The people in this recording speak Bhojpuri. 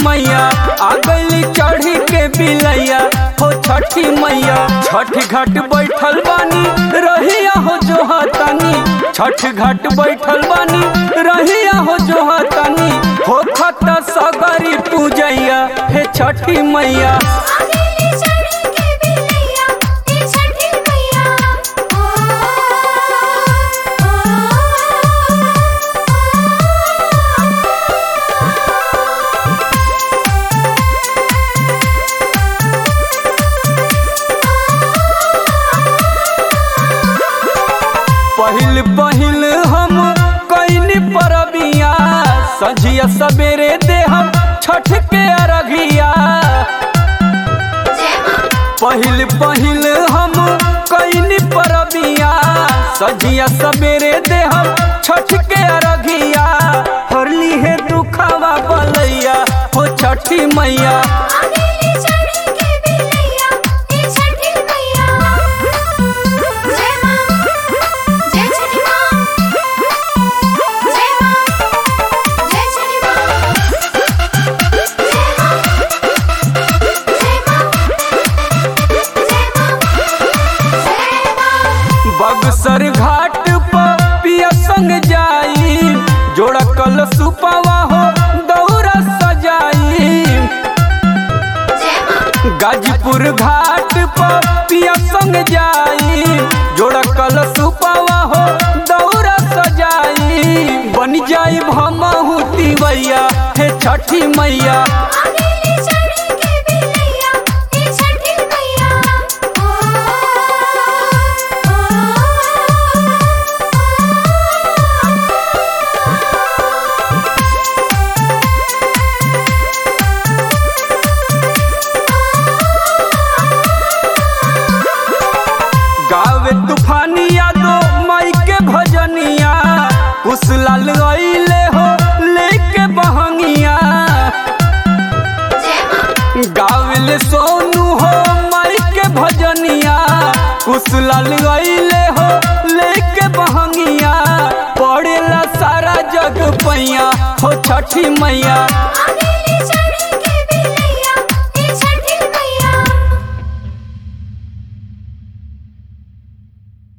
मैया आ गईली चढ़ी के बिलैया हो छठी मैया छठ घाट बैठल बानी रहिया हो जो हतानी छठ घाट बैठल बानी रहिया हो जो हतानी हो खत सगरी पूजैया हे छठी मैया आगेली चढ़ी के बिलैया ए छठी मैया ओ पहिल पहिल हम कैनी परबिया सझिया सवेरे दे हम छठ के अरघिया जय मां पहिल पहिल हम कैनी परबिया सझिया सवेरे दे हम छठ के अरघिया हरली है दुखवा बलैया हो छठी मैया आगेली चढ़ी के बिलैया ए छठी मैया जय मां जय छठी मां जय मां जय छठी मां जय मां जय मां जय मां बगसर घाट पर पिया संग जाई जोड़ा कल सुपवा हो दौरा सजाई जय मां गाजीपुर घाट पर पिया संग जाई जोड़ा कल सुपवा हो दौरा सजाई बन जाई भमहू तिवैया हे छठी मैया आगेली चढ़ी के बिलैया ए छठी मैया ओ गावे तूफानिया दो माई के भजनिया उस लाल अइले हो लेके बहंगिया जय मां गावले सोनू हो माई के भजनिया कुछ लाल गईले हो लेके बहंगिया पड़ेला सारा जग पैया हो छठी मैया आगे